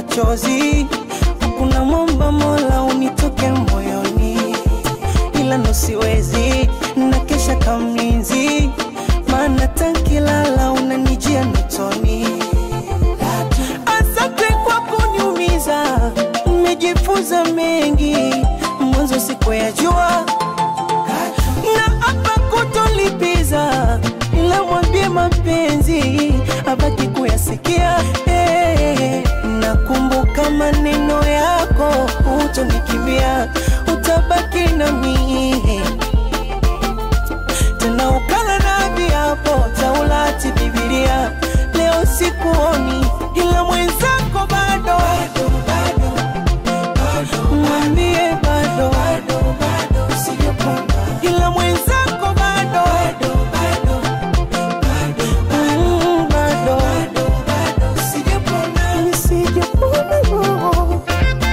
machozi kuna mwomba mola unitoke moyoni ila nosiwezi na kesha kamlinzi maana tankilala unanijia notoni asante kwa kuniumiza nimejifunza mengi mwanzo siku ya jua na hapa kutolipiza ila mwambie mapenzi abaki kuyasikia hey, nakumbuka maneno yako utonikimbia utabaki na mie tena ukala na viapo taulati bibilia leo sikuoni ila mwenzako bado mwambie bado ila mwenzako bado Mm, bado Nisijapona roho.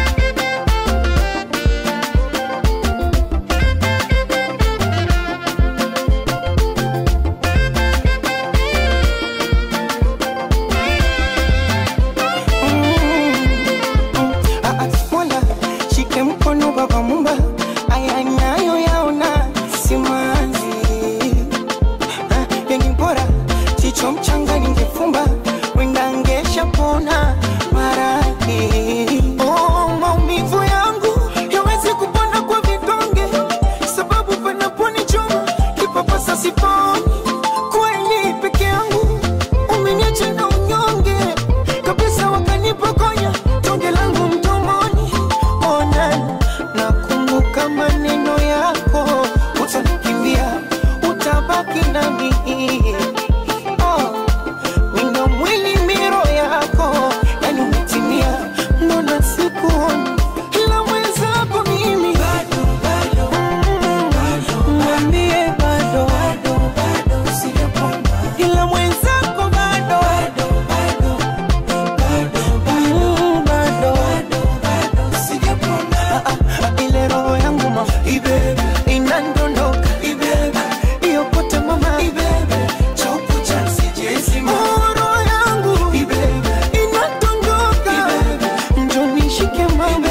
Ah, ah, Mola, shike mkono baba mumba aya nayo yaona simanzi Ah, yengi bora chicho mchanga ningefumba wenda ngesha pona maradhi oh, maumivu yangu yawezi kupona kwa vidonge sababu panaponichoma kipapasa siponi kweli peke yangu umeniacha na unyonge kabisa wakanipokonya tonge langu mdomoni ona nakumbuka maneno yako utanikimbia utabaki nami oh, wino mwili miro yako yani umetimia mbona sikuoni ila mwenzako mimi Mm, mwambie bado ila mwenzako bado Mm, bado Ah, ah, ile roho yangu ma inandondoka iyokote mama Oh, roho yangu inadondoka njonishike mama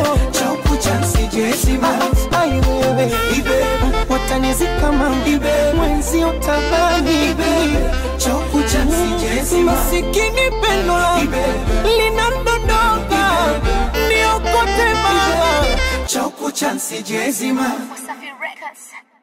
Ah, ai wewe watanizika mama mwenzi utabani masikini pendo langu linadondoka niokote mama Choco chance jezima Wasafi Records.